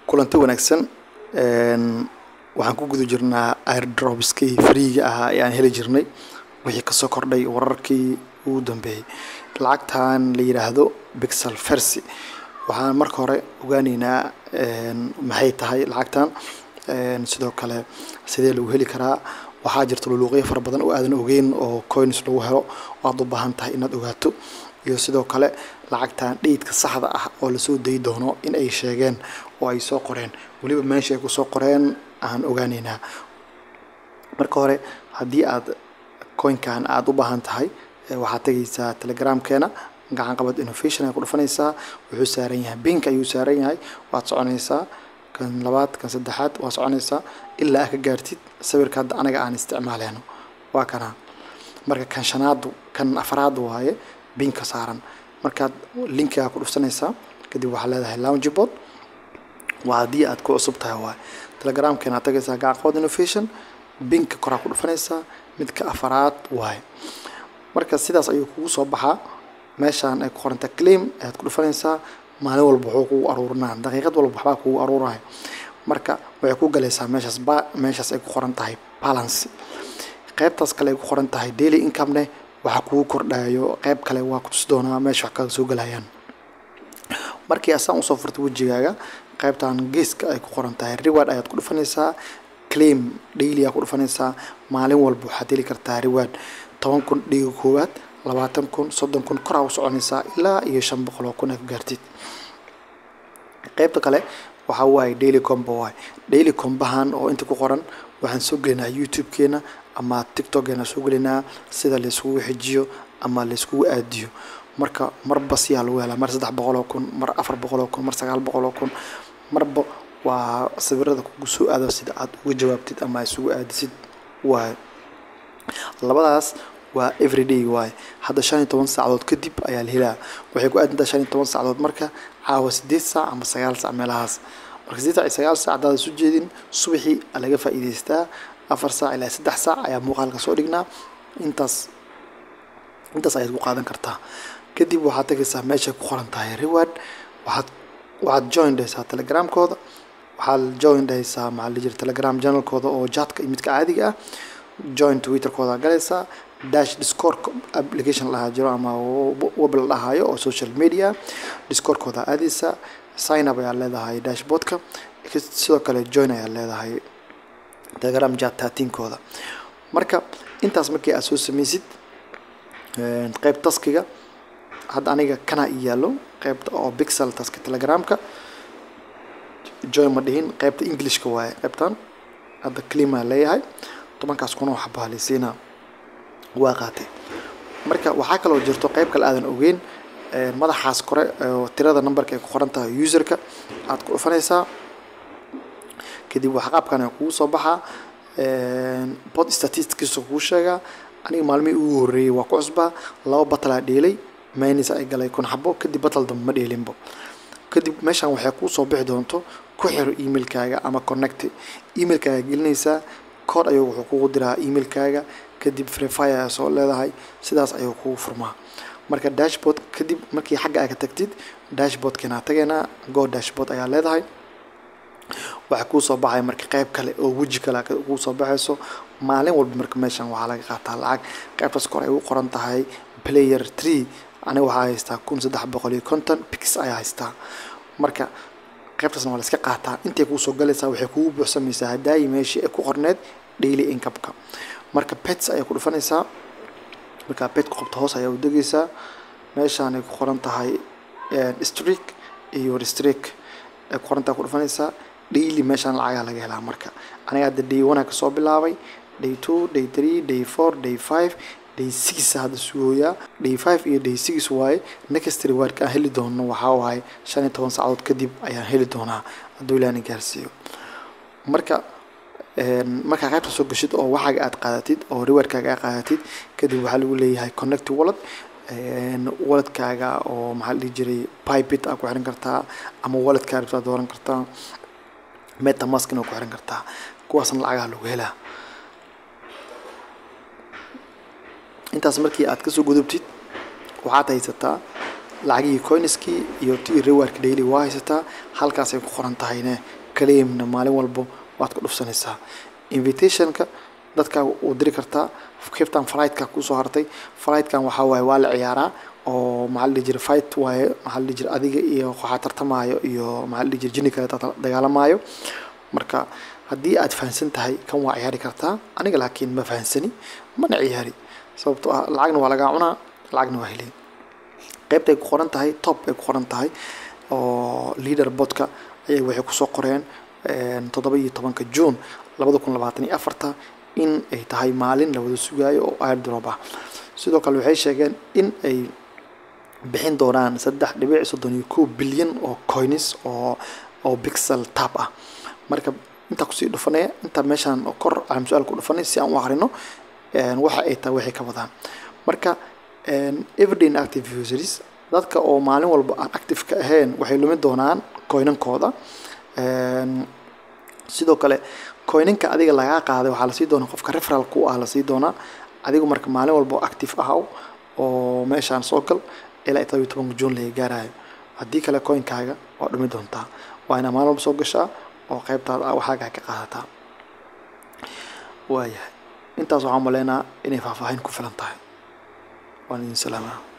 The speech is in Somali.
kulanti wanaagsan waxaan ku guda jirnaa airdropskii freega ahaa ee aan heli jirnay wixii kasoo kordhay wararkii ugu dambeeyey lacagtan la yidhaahdo bixel fercy waxaan marka hore ogaaneynaa maxay tahay lacagtan sidoo kale sidee lagu heli karaa waxaa jirta luluuqyo fara badan oo aadan ogeyn oo coins lagu helo oo aad u baahan tahay inaad ogaato iyo sidoo kale lacagtan dheydka saxda ah oo lasoo dayi doono in ay sheegeen oo ay soo qoreen weliba meesha ay kusoo qoreen aan ogaaneynaa marka hore haddii aad coinkan aada u baahan tahay waxaad tegaysaa telegramkeena gacan qabad innovation ay ku dhufanaysaa wuxuu saaran yahay bink ayuu saaran yahay waad soconaysaa kan labaad kan saddexaad waa soconaysaa ilaa aad ka gaartid sawirka hadda anaga aan isticmaaleyno waa kana marka kan shanaadu kan afraad waaye binka saaran markaad linkigaa ku dhufsanaysaa kadib waxaa leedahay loungeboard waa haddii aad ku cusub tahay waaye telegramkeena aad tagaysaa gacan qabad innovation binka koraa ku dhufanaysaa midka afaraad waaye marka sidaas ayuu kugu soo baxaa meeshaan ay ku qoranta claim ayaad ku dhufanaysaa maalin walba wuxuu kugu aruurinaa daqiiqad walba waxbaa kugu aruuraya marka waxay ku galaysaa meeshaas ba meeshaas ay ku qoran tahay balance qaybtaas kale ay ku qoran tahay daily income-ne waxaa kugu kordhayo qayb kale waa kutusi doonaa meesha wax kaga soo galayaan markii asaan usoo furta wejigaaga qaybtan geeska ay ku qoran tahay reward ayaad ku dhufanaysaa claim daily aad ku dhufanaysaa maalin walba waxaad heli kartaa reward toban kun dhiga koowaad labaatan kun soddon kun koraa u soconaysaa ilaa iyo shan boqol oo kun aad gaartid qaybta kale waxaa waaye daily combo waaye daily combahan oo inta ku qoran waxaan soo gelinaa youtube-keena ama tiktok-keena soo gelinaa sida layskugu xijiyo ama layskugu aadiyo marka marba siyaa lagu helaa mar saddex boqol oo kun mar afar boqol oo kun mar sagaal boqol oo kun marba waa sawirada kugu soo aado sida aad uga jawaabtid ama isugu aadisid waaye labadaas waa everyday waaye hadda shan iyo toban saacadood kadib ayaa la helaa waxay ku aadantaa shan iyo toban saacadood marka caawa sideed saac ama sagaal saac meelahaas marka sideed saac iyo sagaal saac haddaad isu jeedin subaxii laga faa'iidaystaa afar saac ilaa saddex saac ayaa muuqaalka soo dhignaa intaas intaas ayaad ku qaadan kartaa kadib waxaad tagaysaa meeshay ku qoran tahay reward waxaad waxaad join dhaysaa telegramkooda waxaad join dhaysaa maxaa la jira telegram channelkooda oo jaadka iyo midka caadiga ah join twitterkooda galaysaa dash discord application lahaa jiro ama web la dhahaayo oo social media discordkooda aadaysa sign up ayaa leedahay dashboardka sidoo kale join ayaa leedahay telegram chat taatiinkooda marka intaas markii aad soo sameysid qayb taskiga hadda aniga kana i yaallo qaybta oo bixel taska telegramka join ma dhihin qaybta englishka waaye qaybtan hadda clima leeyahay tobankaas kuna wax baalisiinaa waa qaatay marka waxaa kaloo jirto qayb kale aadan ogeyn madaxaas kore oo tirada numberka ay ku qoran tahay userka aad ku dhufanaysaa kadib waxa qaabkan kugu soo baxaa bot statistickiisa kugu sheegaa aniga maalmihii ugu horreeyey waa ku cusbaa laba batalaa dheelay maynis ay galay kun xabo kadib batal dambe ma dheelinbo kadib meeshan waxay kuu soo bixi doonto ku xiro emailkaaga ama connect emailkaaga gelinaysaa kood ayuu wuxuu kugu diraa emailkaaga kadib freefire ayaa soo leedahay sidaas ayuu kugu furmaa marka dashboard kadib markii xagga aa ka tagtid dashboardkeena tageynaa go dashboard ayaa leedahay waxaa kuu soo baxaya marka qayb kale oo weji kale kuu soo baxayso maalin walba marka meeshan waxaa laga qaataa lacag qaybtaas kor ay u qoran tahay player tree aniga waxaa haystaa kun saddex boqol iyo konton pix ayaa haystaa marka qaybtaasna waa la iska qaataa intay kuu soo galaysaa waxay kugu buuxsamaysaa hadaayi meeshii ay ku qorneed daily income-ka marka pets ayay ku dhufanaysaa markaa pet ku qabto hoos ayaa u degaysaa meeshaan ay ku qoran tahay streak iyo restreak ay ku qoran tahay ku dhufanaysaa daily meeshaan lacagaa laga helaa marka aniga hadda day one kasoo bilaabay day two day three day four day five day six hadda sugooyaa day five iyo day six waaye next rewardka aan heli doono waxaa waaye shan iyo toban saacadood kadib ayaan heli doonaa hadduu ilaani gaarsiiyo marka markaa qaybta soo gashid oo waxaaga aad qaadatid oo rewardkaaga aad qaadatid kadib waxaa lagu leeyahay connect wallet walletkaaga oo maxaa la dhihi jiray pipit aa ku xiran kartaa ama walletkaa rabtaa dooran kartaa metamaskina waa ku xiran kartaa kuwaasna lacagaha lagu helaa intaas markii aad kasoo gudubtid waxaad haysataa lacagihii coinskii iyo ti rewardka daily waa haysataa halkaasay ku qoran tahayne claimna maalin walbo waad ku dhufsanaysaa invitationka dadka u diri kartaa kiftan flightka kusoo hartay flightkan waxaa waaye waa la ciyaaraa oo maxaa la dhihi jiray fight waaye maxaa la dhihi jiray adiga iyo waxaa tartamaayo iyo maxaa la dhihi jiray jinni kale dagaalamaayo marka haddii aad fahansan tahay kan waa ciyaari kartaa aniga laakiin ma fahansani mana ciyaari sababtoo ah lacagna waa lagaa cunaa lacagna waa helay qaybtay ku qoran tahay top ay ku qoran tahay oo leader botka ayay waxay kusoo qoreen toddoba iyo tobanka june labada kun labaatan iyo afarta in ay tahay maalin la wada sugaayo oo airdrop ah sidoo kale waxay sheegeen in ay bixin doonaan saddex dhibic soddon iyo kow bilyan oo coins oo oo pixel tab ah marka intaa kusii dhufanaya intaa meeshaan kor aan su-aal ku dhufanay si aan u akrino waxa ay tahay waxay ka wadaan marka everyday active users dadka oo maalin walba aan active ka ahayn waxay lumin doonaan coinankooda sidoo kale coinanka adiga lagaa qaaday waxaa lasii doonaa qofka referal ku ah lasii doonaa adigu marka maalin walba active ahaw oo meeshaan soo gal ilaa todobiyo tobanka june laga gaarayo haddii kale coinkaaga waa dhumi doontaa waa inaa maalin walba soo gashaa oo qaybtaada waxaagaa ka qaadataa waayahay intaas waxaan maleynaa inay faahfaahin ku filan tahay waan idin salaamaa